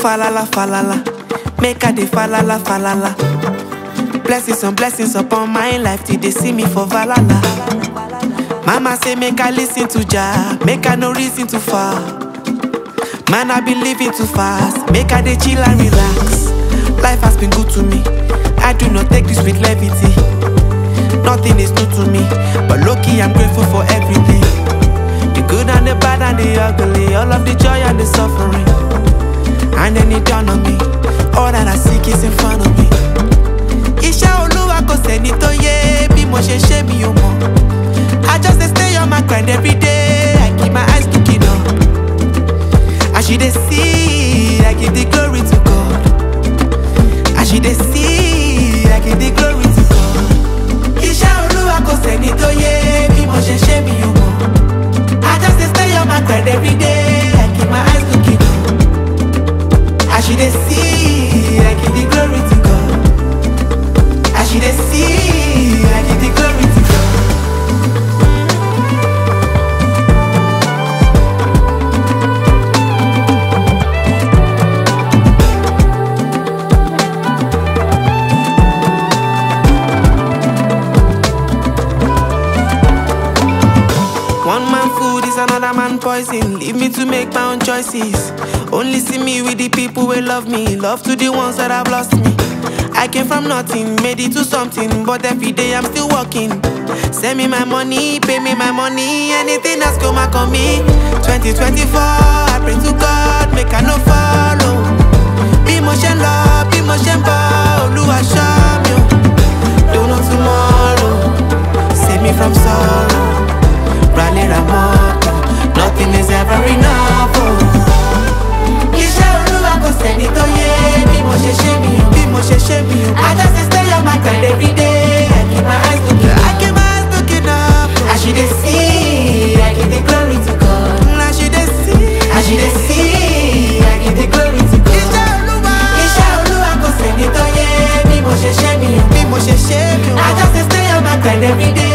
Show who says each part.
Speaker 1: falala falala, make I dey falala falala. Blessings on blessings upon my life till they see me for valala. Mama say make I listen to Jah, make I no reason too far. Man I been living too fast, make I dey chill and relax. Life has been good to me, I do not take this with levity. Nothing is new to me, but lucky I'm grateful for everything. The good and the bad and the ugly, all of the joy and the suffering. And then it dawned on me, all that I seek is in front of me. Iṣẹ́ olúwa kò sẹ́ni tó yé bí mo ṣe ṣe mi ò mọ̀. I just dey stay on my grind every day, I keep my eyes looking up. As you dey see, I give the glory to God. As you dey see, I give the glory to God. Iṣẹ́ olúwa kò sẹ́ni tó yé bí mo ṣe ṣe mi ò mọ̀. I just dey stay on my grind every day, I keep my eyes looking up. As you dey see, I give the glory to God. As you dey see, I give the glory to God. One man food is another man poison. Leave me to make my own choices. Only see me with the people who love me. Love to the ones that have lost me. I came from nothing, made it to something, but every day I'm still working. Send me my money, pay me my money, anything that's come back on me. 2024, I pray to God, make I no follow. Bí mo ṣe ń lọ, bí mo ṣe ń bọ̀, Olúwa ṣọ́ mi o. Don't know tomorrow, save me from sorrow. Rally Ramoto, nothing is ever enough. Oh. Iṣẹ́ olúwa kò sẹ́ni tó yé bí mo ṣe ṣe mi o. Bí mo ṣe ṣe mi o. I just dey stay on my grind every day. I keep my eyes looking up. I keep my eyes looking up. As you dey see, I give the glory to God. As you dey see, as you dey see, I give the glory to God. Iṣẹ́ olúwa. Iṣẹ́ olúwa kò sẹ́ni tó yé bí mo ṣe ṣe mi o. Bí mo ṣe ṣe mi o. I just dey stay on my grind every day.